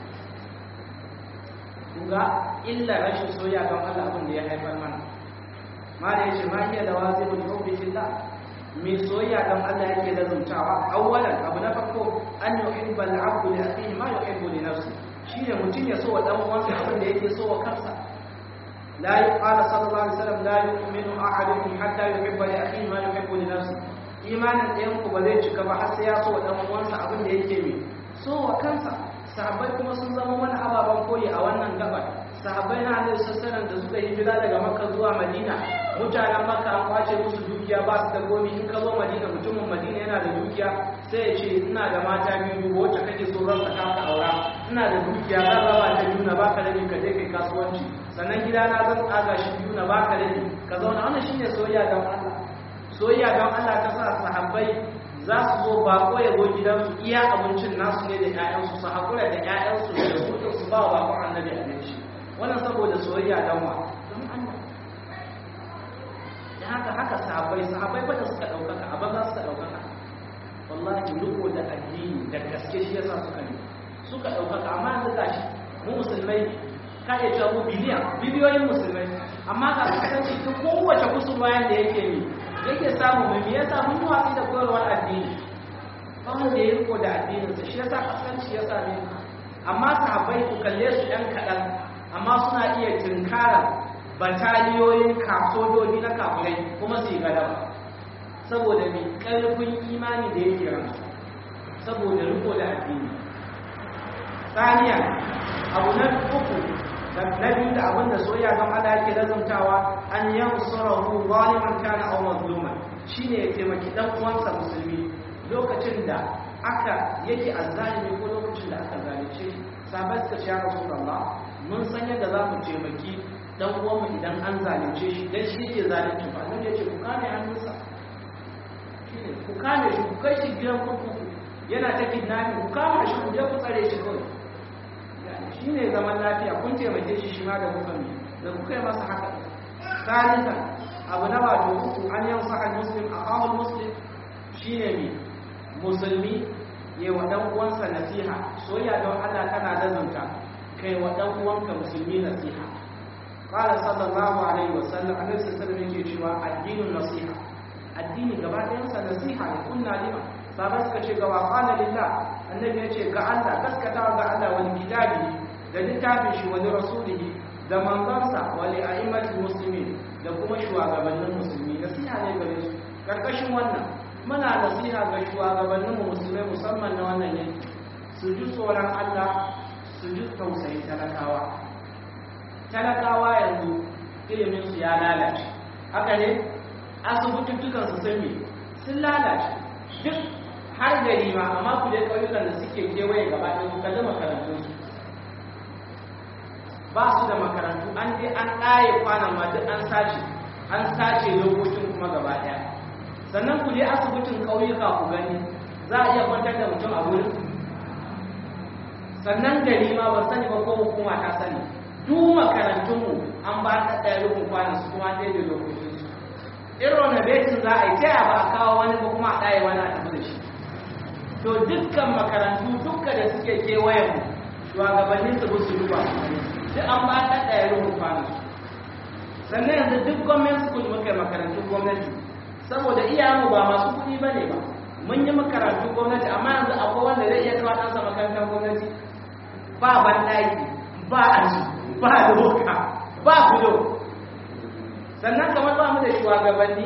kuga illa rashin soyayya don Allah abin da ya haifar mana mala yace ma hiya da wazibul hubbi fillah mai soyayya don Allah yake lazumtawa awwalan abu na farko an yuhibba al-'abdu li akhihi ma yuhibbu li nafsi shine mutum ya so wa dan uwansa abin da yake so wa kansa la yuqala sallallahu alaihi wasallam la yu'minu ahadukum hatta yuhibba li akhihi ma yuhibbu li nafsi imanin ɗayan ku ba zai cika ba har sai ya so wa dan uwansa abin da yake mai so wa kansa sahabbai kuma sun zama wani ababen koyi a wannan gabar sahabbai na annabi sallallahu da suka hijira daga makka zuwa madina mutanen makka an kwace musu dukiya ba su da gomi in ka zo madina mutumin madina yana da dukiya sai ya ce ina da mata biyu dubu wacce kake so ran ka ka aura ina da dukiya zan raba ta biyu na baka rabi ka je kai kasuwanci sannan gida na zan tsaga shi biyu na baka rabi ka zauna wannan shine soyayya don Allah soyayya don Allah ta sa sahabbai za su zo bako ya zo gidansu iya abincin nasu ne da 'ya'yansu su haƙura da 'ya'yansu da rubutun su ba wa bakon annabi abinci wannan saboda soyayya don wa don Allah da haka haka sahabbai sahabbai fa da suka ɗaukaka a banza suka ɗaukaka wallahi riko da addini da gaske shi yasa suka ne suka ɗaukaka amma yanzu gashi mu musulmai ka iya cewa mu biliyan biliyoyin musulmai amma ga kasance ta kowace kusurwa yanda yake ne yake samu mai me yasa mun yi watsi da koyarwar addini ba wanda ya riko da addininsa shi yasa kasance ya same amma sahabbai ku kalle su ɗan kaɗan amma suna iya tunkarar bataliyoyin kasojoji na kafirai kuma su yi galaba saboda mai ƙarfin imani da yake ransu saboda riko da addini saniya abu na uku na biyu da abin da soyayya don Allah yake lazumtawa an yansurahu zaliman kana aw mazluman shine ya taimaki dan uwansa musulmi lokacin da aka yake azzalimi ko lokacin da aka zalunce sabai suka ce rasulullah mun san yadda za mu taimaki dan uwanmu idan an zalunce shi dan shi ke zalunci ba nan yace ku kame hannunsa shine ku kame shi ku kai shi gidan kurkuku yana ta kidnapping ku kama shi ku je ku tsare shi kawai shi ne zaman lafiya kun taimake shi shi ma da kuka mi da kuka yi masa haka salisa abu na wato uku an yan sa'ad muslim a kawul muslim shi ne mi musulmi ya wa dan uwansa nasiha soyayya don Allah tana lazumta kai wa dan uwanka musulmi nasiha qala sallallahu alaihi wasallam annabi sallallahu alaihi wasallam yake cewa addinin nasiha addini gaba ɗayan sa nasiha ne kunna lima sabai suka ce ga wa qala lillah annabi ya ce ga Allah gaskatawa ga Allah wani kitabi da littafin shi wani rasulihi da manzansa wali a'immatul muslimin da kuma shugabannin musulmi nasiha ne gare su karkashin wannan muna nasiha ga shugabannin mu musulmai musamman na wannan yanki su ji tsoron Allah su ji tausayin talakawa talakawa yanzu ilimin su ya lalace haka ne asibituttukan su sun me sun lalace duk har gari ma amma ku je ƙauyukan da suke kewaye gaba ɗaya ku kalli makarantunsu ba su da makarantu an je an ɗaye kwanan ma duk an sace an sace lokacin kuma gaba ɗaya sannan ku je asibitin ƙauyuka ku gani za a iya kwantar da mutum a wurin sannan gari ma ban sani ba ko hukuma ta sani duk makarantunmu an ba ta ɗaya rukun kwanan su kuma ɗaya da lokacin su in renovation za a yi ta ba a kawo wani ba kuma a ɗaya wani a tafi da shi to dukkan makarantu dukkan da suke kewayen mu shugabannin su su duba duk an ba ta ɗaya rukun kwanan su sannan yanzu duk gwamnati school muka makarantun gwamnati saboda iyayenmu ba masu kuɗi ba ne ba mun yi makarantun gwamnati amma yanzu akwai wanda zai iya kawo ɗansa makarantar gwamnati ba banɗaki ba aji ba doka ba kudo sannan kamar ba mu da shugabanni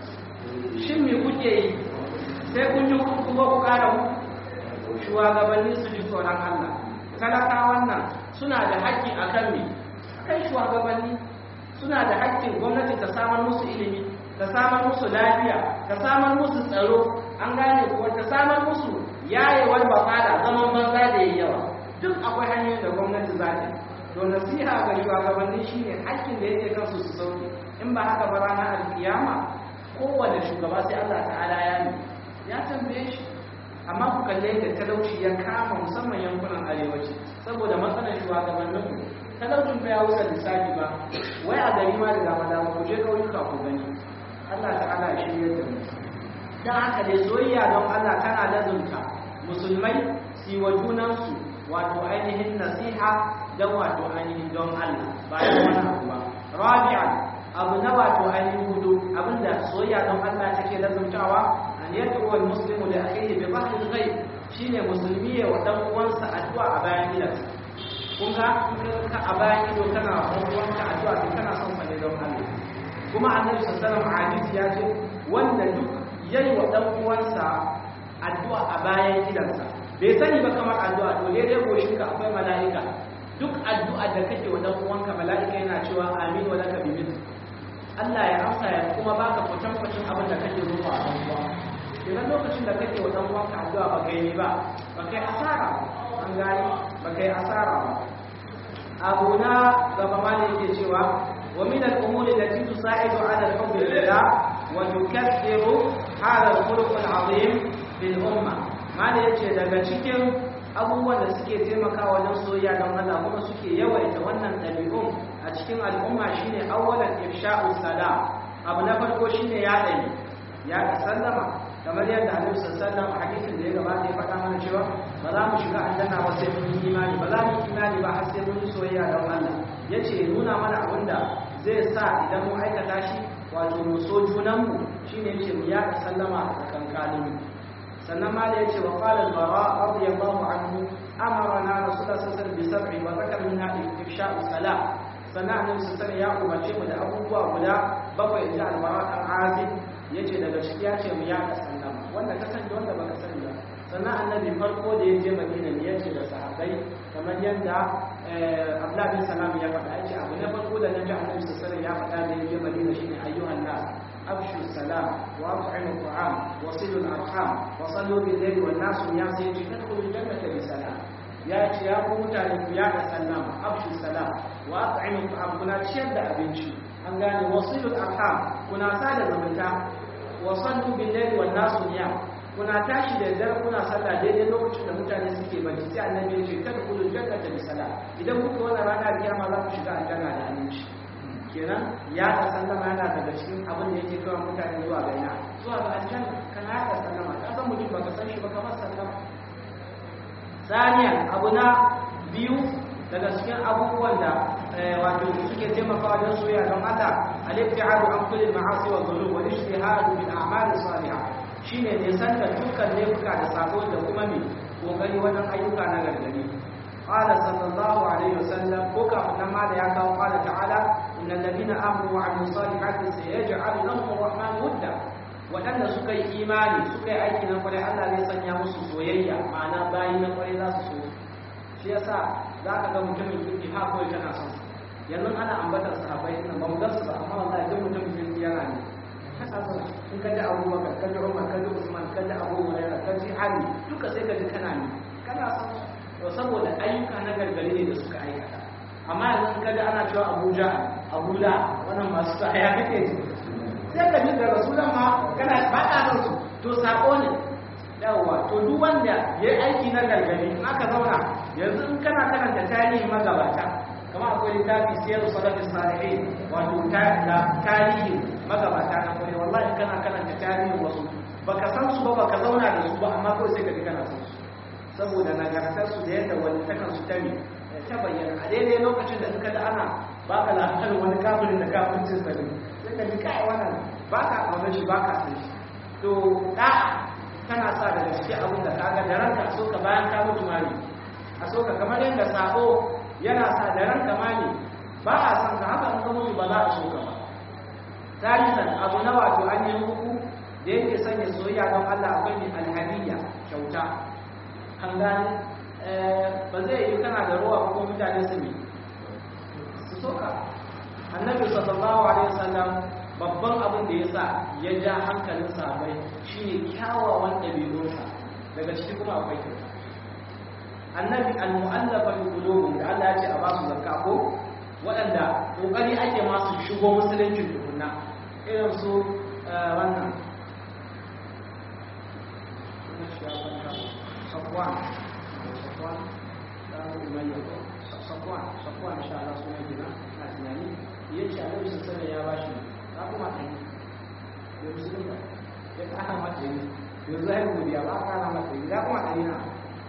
shin me kuke yi sai kun yi kuma ku ƙara mu shugabanni su ji tsoron Allah talakawan nan suna da haƙƙi akan me akan shugabanni suna da haƙƙin gwamnati ta samar musu ilimi ta samar musu lafiya ta samar musu tsaro an gane kuwa ta samar musu yayewar bafada zaman banza da yayi yawa duk akwai hanyoyin da gwamnati za ta to nasiha ga shugabanni shine haƙƙin da yake kansu su sauke in ba haka ba ranar alkiyama kowane shugaba sai Allah ta'ala ya yi ya tambaye shi amma ku kalle da talauci ya kama musamman yankunan arewaci saboda matsalar shugabanninmu talaucin fa ya wuce lissafi ba wai a gari ma da dama dama ku je ƙauyuka ku gani Allah ta'ala ya shirya da mu dan haka dai soyayya don Allah tana lazumta musulmai su wa junansu wato ainihin nasiha don wato ainihin don Allah ba da wani abu ba rabi'an abu na wato ainihin hudu abinda soyayya don Allah take lazumtawa an yadda wal muslimu da akhihi bi dhahril ghaib shine musulmi ya wa dan uwansa addu'a a bayan gidansa kun ga ka a bayan ido kana wanka addu'a to kana son sa ne don Allah kuma annabi sallallahu alaihi wasallam ya ce wanda duk yayi wa dan uwansa addu'a a bayan gidansa bai sani ba kamar addu'a to dai goshin ka akwai mala'ika duk addu'a da kake wa dan uwanka mala'ika yana cewa amin wa laka bi Allah ya amsa ya kuma baka kwatan kwatan abin da kake roƙo a dan uwa idan lokacin da kake wa dan uwanka addu'a ba kai ne ba ba kai asara an gani ba kai asara ba abu na gaba ma ne yake cewa wa min al-umur allati tusa'idu 'ala al-hubb lillah wa tukaththiru hadha al-khuluq al-'azim fil umma ma ne yace daga cikin abubuwan da suke taimakawa wajen soyayya don Allah kuma suke yawaita wannan ɗabi'un a cikin al'umma shine awwalan ifsha'u salam abu na farko shine ya dani ya sallama kamar yadda Annabi sallallahu alaihi wasallam hadisin da ya gabata ya faɗa mana cewa ba za mu shiga aljanna ba sai mun yi imani ba za mu yi imani ba har sai mun yi soyayya don Allah yace nuna mana abin da zai sa idan mu aikata shi wato mu so junanmu shine yace mu yaɗa sallama a tsakankanin sannan ma da yace wa qala al-bara radiyallahu anhu amarna rasulullah sallallahu alaihi wasallam bi sab'i wa zakara minha ifsha'u salam sannan annabi sallallahu ya umarce mu da abubuwa guda bakwai inda al-bara dan azib yace daga ciki ya ce mu yaɗa sallama wanda ka sani wanda baka sani ba sannan annabi farko da ya je madina ne ya ce da sahabbai kamar yadda abdullah bin salam ya faɗa ya ce abu na farko da nabi annabi sallallahu ya faɗa da ya je madina shine ayyuhan nas abshu salam wa at'imu ta'am wa silu al-arham wa sallu bil layli wan nas ya sai ji tadkhulul jannata bi salam ya ce ya ku mutane ku yaɗa sallama abshu salam wa at'imu ta'am kuna ciyar da abinci an gane wasilu al-arham kuna sada zumunta wa sallu bil layli wan nas niyam kuna tashi da dare kuna sallah daidai lokacin da mutane suke bacci sai annabi ya ce kada ku jannata bi sala idan kuka wannan rana kiyama za ku shiga aljanna da aminci kenan ya ta sallama yana daga cikin abin da yake kawo mutane zuwa ga ina zuwa ga aljanna kana ya ta sallama ka san mutum baka san shi ba kamar sallama saniyan abu na biyu daga cikin abubuwan da wato suke taimakawa don soyayya don Allah al-ibtiadu an kulli ma'asi wa dhulum wa ijtihadu bil a'mal salihah shine ne san da dukkan laifuka da sabo da kuma mai kokari wajen ayyuka na gargadi qala sallallahu alaihi wasallam ko kafin nan ma da ya kawo qala ta'ala innal ladina amanu wa amilus salihati sayaj'al lahum ar-rahman wudda wadanda suka yi imani suka yi aiki na kwarai Allah zai sanya musu soyayya ma'ana bayi na kwarai za su so shi yasa za ka ga mutumin kirki ha kawai tana son yanzu ana ambatar sahabbai ina ba mu ga su ba amma wallahi duk mutumin kirki yana ne kana son in ka ji abubakar ka ji umar ka ji usman ka ji abu hurairah ka ji ali duka sai ka ji kana ne kana son to saboda ayyuka na gargari ne da suka aikata amma yanzu in ka ji ana cewa abuja abuja wannan masu sa ya kake ji sai ka ji da rasulan ma kana ba ka son su to sako ne yawwa to duk wanda ya yi aiki na gargari in aka zauna yanzu in kana karanta tarihin magabata kama akwai littafi siyar salafin salihin wato tarihin magabata na kwarai wallahi kana karanta tarihin wasu baka san su ba baka zauna da su ba amma kawai sai ka ji kana san su saboda nagartar su da yadda wani takan su tami ta bayyana a daidai lokacin da in ka da ana baka labarin wani kafirin da kafircin sa ne sai ka ji kai wannan baka kauna shi baka san shi to da kana sa da gaske abin da kaga da ranka so ka bayan ka mutu mali a so ka kamar yadda sabo yana sa da ranka mali ba a san ka haka in ka mutu ba za a so ka ba tarihan abu na wato an yi huku da yake sanya soyayya don Allah akwai ne alhadiyya kyauta an gane ba zai yi kana da ruwa ko mutane su ne su soka annabi sallallahu alaihi wasallam babban abin da ya sa ya ja hankalin sahabbai shine kyawawan ɗabi'unsa daga ciki kuma akwai kyauta annabi al-mu'allafa bi qulubihim da Allah ya ce a ba su zakka ko waɗanda kokari ake masu shigo musulunci tukunna irin su wannan safwan safwan dan umayya safwan safwan insha Allah sunan gina na tunani yace Annabi sallallahu alaihi ya bashi ka kuma kai ya musulunta ya kana mata yi yanzu ai godiya ba kana mata yi ya kuma kai na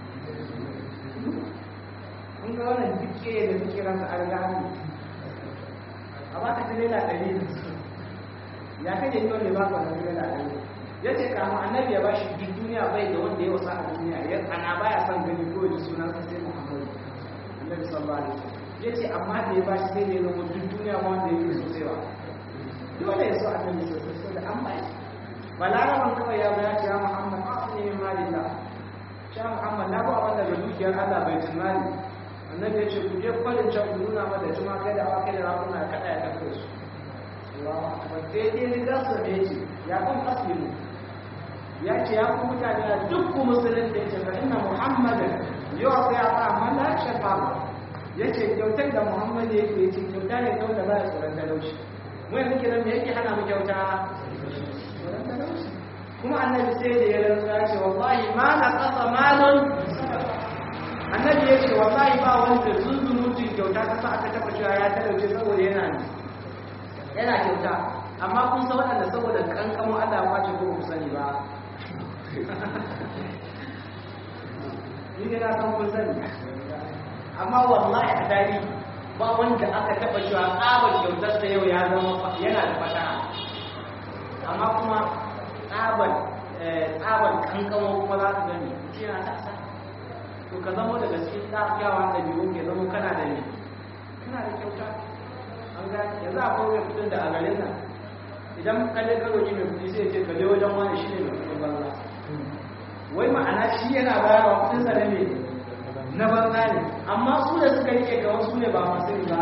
kun ga wannan dukke da dukke ran da an gani a ba ka tare da ɗari ya kaje yi wanda ba ka wani tare da ɗari ya ce kama annabi ya ba shi duk duniya bai da wanda ya wasa a duniya ya ana baya son gani ko da sunan sa sai muhammadu annabi sallallahu alaihi wasallam ya ce amma da ya ba shi sai da ya zama duk duniya ma wanda ya yi sosai ba dole ya so annabi sosai so da an ba shi balaraban kawai ya ba ya ce ya muhammad a ne min malillah sha muhammad na ba wanda da dukiyar allah bai tunani annabi ya ce ku je kwalin can ku nuna mata juma kai da awakai da rakuna ya kada ya kafa su ba daidai ne za su ne ce ya kun aslimu ya ce ya ku mutane a duk ku musulun da ya ce fa inna muhammadin yau sai a ba amma la shafa ya ce kyautar da muhammad ya ke ce kyauta ne kawai da ba ya tsoron talauci mu yanzu kiran me yake hana mu kyauta tsoron talauci kuma annabi sai da ya rantsa ya ce wallahi ma na kasa malon annabi ya ce wallahi ba wanda zunzunutun kyauta ta sa aka taba cewa ya talauce saboda yana ne yana kyauta amma kun san waɗanda saboda kankamo Allah ya kwace ko ku sani ba ni ne na san kun sani amma wallahi a dari ba wanda aka taba cewa tsabar kyautar sa yau ya zama yana da fata amma kuma tsabar tsabar kankamo kuma za ka gani shi yana ta to ka zama daga cikin kyawawan ɗabi'un ke zama kana da ne kana da kyauta an ga yanzu akwai mai kudin da a garin nan idan ka je ka roki mai kudi sai ce ka je wajen wani shi ne mai kudin banza wai ma'ana shi yana bayarwa kudin sa ne na banza ne amma su da suka rike ga wasu ne ba masu riba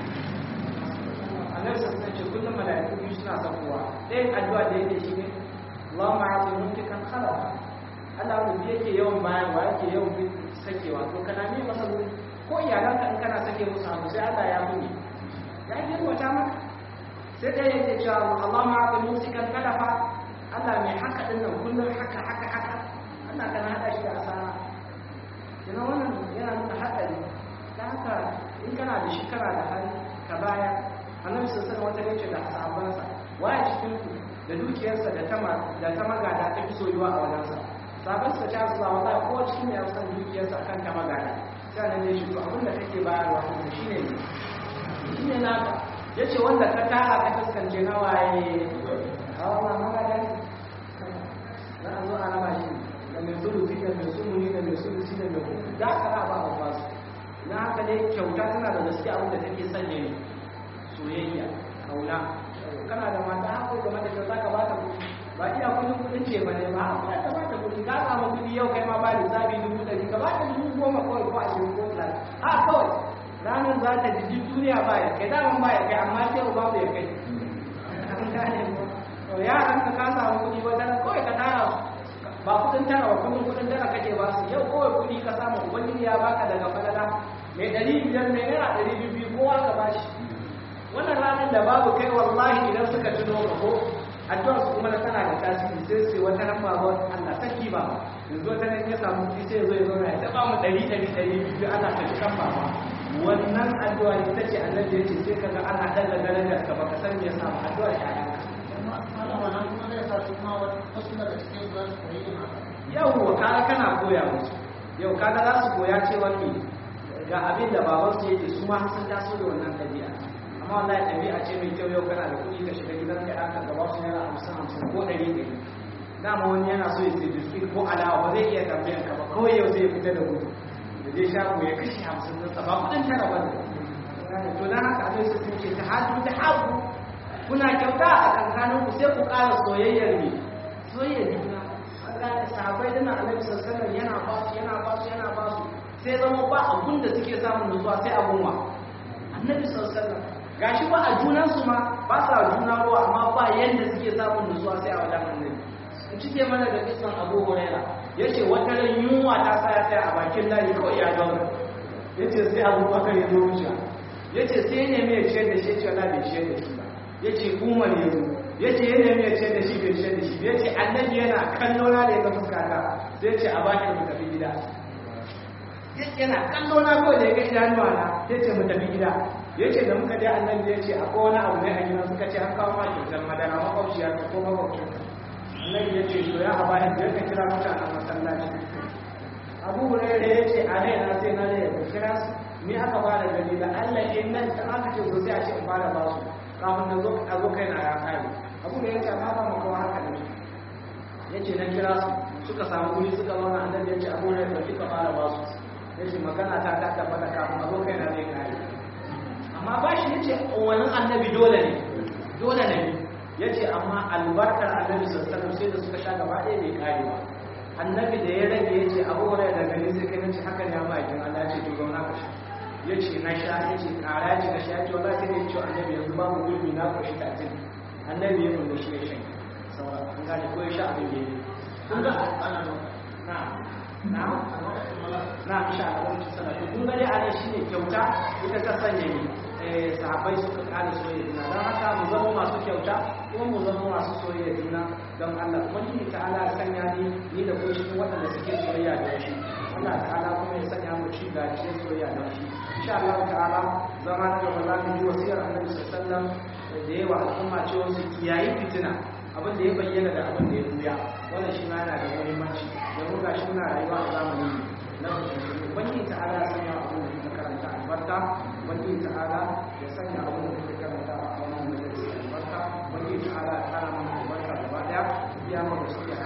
annabi sun ce kullum mala'iku biyu suna sakowa ɗayan addu'a da yake shi ne Allahumma ati mumtikan khalaqa Allah wanda yake yawan bayarwa yake yawan sakewa to kana ne masa wuri ko iyalanka in kana sake musu abu sai Allah ya muni ya girwata maka sai dai yake cewa Allah ma bi musikan kalafa Allah mai haka din nan kullum haka haka haka Allah kana hada shi da asara yana wannan yana nuna hadari ta haka in kana da shi kana da hali ka baya annabi sallallahu alaihi wasallam wata yace da sahabbansa waya cikin ku da dukiyarsa da tama da ta magada ta fi soyuwa a wajensa sabon sa ta zuwa wata ko cikin ya san dukiyarsa akan ta magana sai nan ne shi to abin da kake bayarwa kuma shine ne shine naka yace wanda ka tara ka taskance na waye a wannan magana na zo a raba shi da mai sulusi da mai sumuni da mai sulusi da mai kuma da ka raba a basu na haka ne kyauta tana da gaskiya abin da take sanya ne soyayya kauna kana da mata haka game da kyauta ka ba ta kuɗi ba iya kudin kudin ce ba ne ba a ka ba ta kudi ka samu kudi yau kai ma ba da zabi dubu ɗari ka ba ta dubu goma kawai ko ashirin ko talatin a kawai ranar za ta ji duniya ba ya kai daman ba ya kai amma sai ba ya kai an gane ko to yaran ka ka samu kuɗi wajen kawai ka tara ba kudin tara ba kullum kudin tara kake ba su yau kawai kuɗi ka samu ubangiji ya baka daga falala mai ɗari biyar mai naira ɗari biyu kowa ka bashi wannan ranar da babu kai wallahi idan suka tuno ka ko addu'ar su kuma tana da tasiri sai sai wata ran ba Allah saki ba yanzu wata ran ya samu kuɗi sai zo ya zo ya taba mu ɗari ɗari ɗari biyu Allah ka kan baba wannan addu'a ita ce annabi ya ce sai kaga ana daga darajar ka baka san me yasa ba addu'a ya yau kaga kana koya musu yau kaga za su koya cewa ne ga abin da babansu yake su ma sun taso da wannan ɗabi'a amma wallahi ɗabi'a ce mai kyau yau kana da kuɗi ka shiga gidan ka aka gaba su naira hamsin hamsin ko ɗari ɗari dama wani yana so ya sai biskit ko alawa ba zai iya tambayan ka ba kawai yau zai fita da gudu da zai shago ya kashe hamsin din sa ba kuɗin tara ba ne to dan haka abin su sun ce ta hadu ta hagu kuna kyauta a kankanin ku sai ku ƙara soyayyar ne soyayyar juna Allah sahabbai dana Annabi sallallahu alaihi yana ba su yana ba su yana ba su sai zama ba abun da suke samun nutsuwa sai abun wa Annabi sallallahu alaihi gashi ba a junansu ma ba sa juna ruwa amma ba yadda suke samun nutsuwa sai a wajen annabi in cike mana da kisan abu huraira ya ce wata ran yunwa ta sa ya tsaya a bakin layi kawai ya zauna ya ce sai abu bakar ya zo wuce ya ce sai ne mai ciyar da shi ya ce wala bai ciyar da shi ba ya ce umar ya zo ya ce yana mai ciyar da shi bai ciyar da shi ya ce annabi yana kallo na da ya ga fuskata sai ya ce a bakin mu tafi gida yana kallo na kawai da ya ga idanuwa na ya ce mu tafi gida ya ce da muka je annabi ya ce akwai wani abu ne a gidan suka ce an kawo ma kyautar madara makwabciya ka ko makwabcin annabi ya ce to ya haba da ya ka kira mutanen masallaci abu hurairu ya ce a rai na sai na da ya kira su ni aka ba da gani da allah in nan ta aka ce sosai a ce in fara ba su kafin na zo a zo kai na ya kare abu da ya ce amma ba makawa haka ne ya ce na kira su suka samu wuri suka zauna annabi ya ce abu hurairu da kika fara ba su ya ce magana ta ta tabbata kafin a zo kai na zai kare amma ba shi yace wani annabi dole ne dole ne yace amma albarkar annabi sallallahu sai da suka sha gaba ɗaya bai kare ba annabi da ya rage yace abu hurairah da gani sai kai nace haka ne amma idan Allah ya ce to zauna ka sha yace na sha yace kara yace na sha yace wallahi sai ne ce annabi yanzu babu gurbi na ko shi ta tin annabi ya nuna shi ya shan saura an gane ko ya sha abin da yake kun ga ana na na na insha Allah wani salatu kun ga dai anan shine kyauta ita ta sanya ni sahabbai suka kare soyayya juna don haka mu zama masu kyauta kuma mu zama masu soyayya juna don Allah wani ta'ala ya sanya ni ni da kuma cikin waɗanda suke soyayya da shi Allah ta'ala kuma ya sanya mu ci gajiyar soyayya da shi insha Allah ta'ala zama na gaba za mu ji wasiyar Annabi sallallahu alaihi wasallam da yawa al'umma cewa su kiyayi fitina abin da ya bayyana da abin da ya buya wannan shi ma yana da muhimmanci domin ga shi muna rayuwa a zamani na musulmi ubangiji ta'ala ya sanya abin da muka karanta albarka ubangiji ta'ala ya sanya abin da muka karanta a wannan majalisa albarka ubangiji ta'ala ya kara mana albarka gaba daya ya mu da suke